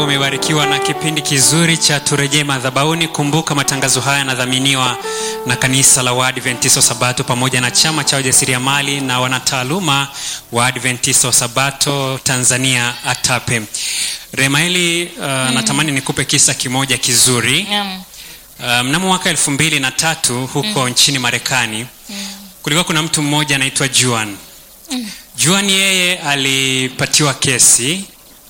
ambao umebarikiwa na kipindi kizuri cha turejee madhabahuni kumbuka matangazo haya yanadhaminiwa na kanisa la waadventisto sabato pamoja na chama cha wajasiriamali na wanataaluma wa adventisto sabato tanzania atape remaeli uh, mm. natamani nikupe kisa kimoja kizuri Naam. uh, mnamo mwaka elfu mbili na tatu huko mm. nchini marekani mm. kulikuwa kuna mtu mmoja anaitwa juan mm. juan yeye alipatiwa kesi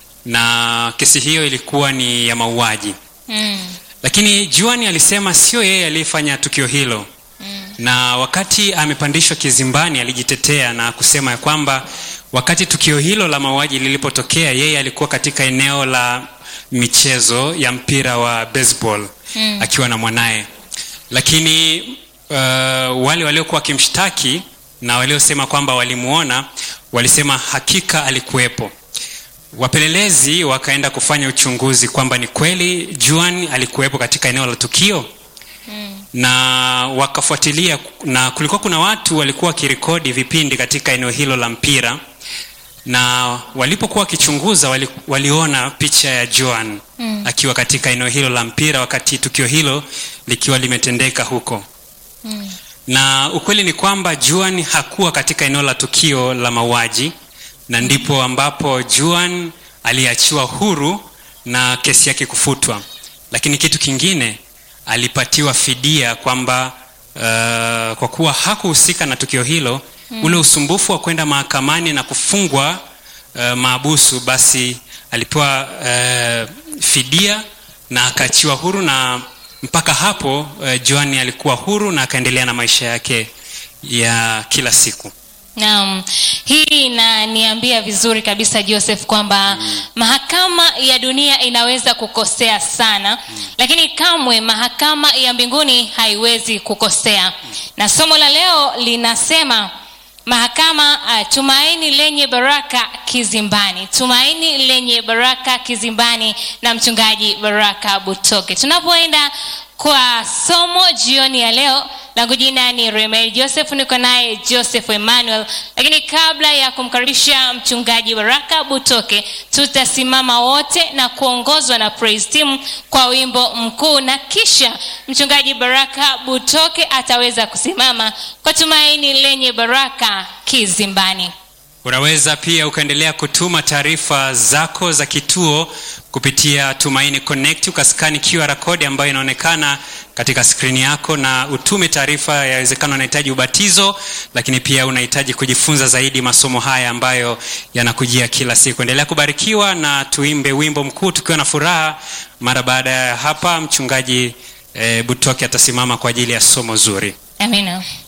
na kesi hiyo ilikuwa ni ya mauaji Mm. lakini juan alisema sio yeye aliyefanya tukio hilo mm. na wakati amepandishwa kizimbani alijitetea na kusema ya kwamba wakati tukio hilo la mauaji lilipotokea yeye alikuwa katika eneo la michezo ya mpira wa baseball mm. akiwa na mwanaye lakini uh, wale waliokuwa wakimshtaki na waliosema kwamba walimuona walisema hakika alikuwepo wapelelezi wakaenda kufanya uchunguzi kwamba ni kweli juan alikuwepo katika eneo la tukio mm. na wakafuatilia na kulikuwa kuna watu walikuwa wakirekodi vipindi katika eneo hilo la mpira na walipokuwa wakichunguza wali, waliona picha ya joan mm. akiwa katika eneo hilo la mpira wakati tukio hilo likiwa limetendeka huko Mm. na ukweli ni kwamba juan hakuwa katika eneo la tukio la mauaji na ndipo ambapo juan aliachiwa huru na kesi yake kufutwa lakini kitu kingine alipatiwa fidia kwamba uh, kwa kuwa hakuhusika na tukio hilo mm. ule usumbufu wa kwenda mahakamani na kufungwa uh, maabusu basi alipewa uh, fidia na akaachiwa huru na mpaka hapo uh, joani alikuwa huru na akaendelea na maisha yake ya kila siku Naam, hii inaniambia vizuri kabisa Joseph kwamba mm. mahakama ya dunia inaweza kukosea sana mm. lakini kamwe mahakama ya mbinguni haiwezi kukosea mm. na somo la leo linasema mahakama uh, tumaini lenye baraka kizimbani tumaini lenye baraka kizimbani na mchungaji baraka butoke tunapoenda kwa somo jioni ya leo langu jina ni remel joseph niko naye joseph emmanuel lakini kabla ya kumkaribisha mchungaji baraka butoke tutasimama wote na kuongozwa na praise team kwa wimbo mkuu na kisha mchungaji baraka butoke ataweza kusimama kwa tumaini lenye baraka kizimbani unaweza pia ukaendelea kutuma taarifa zako za kituo kupitia tumaini connect ukaskani qr code ambayo inaonekana katika skrini yako na utume taarifa yawezekana unahitaji ubatizo lakini pia unahitaji kujifunza zaidi masomo haya ambayo yanakujia kila siku endelea kubarikiwa na tuimbe wimbo mkuu tukiwa na furaha mara baada ya hapa mchungaji eh, butoke atasimama kwa ajili ya somo zuri amina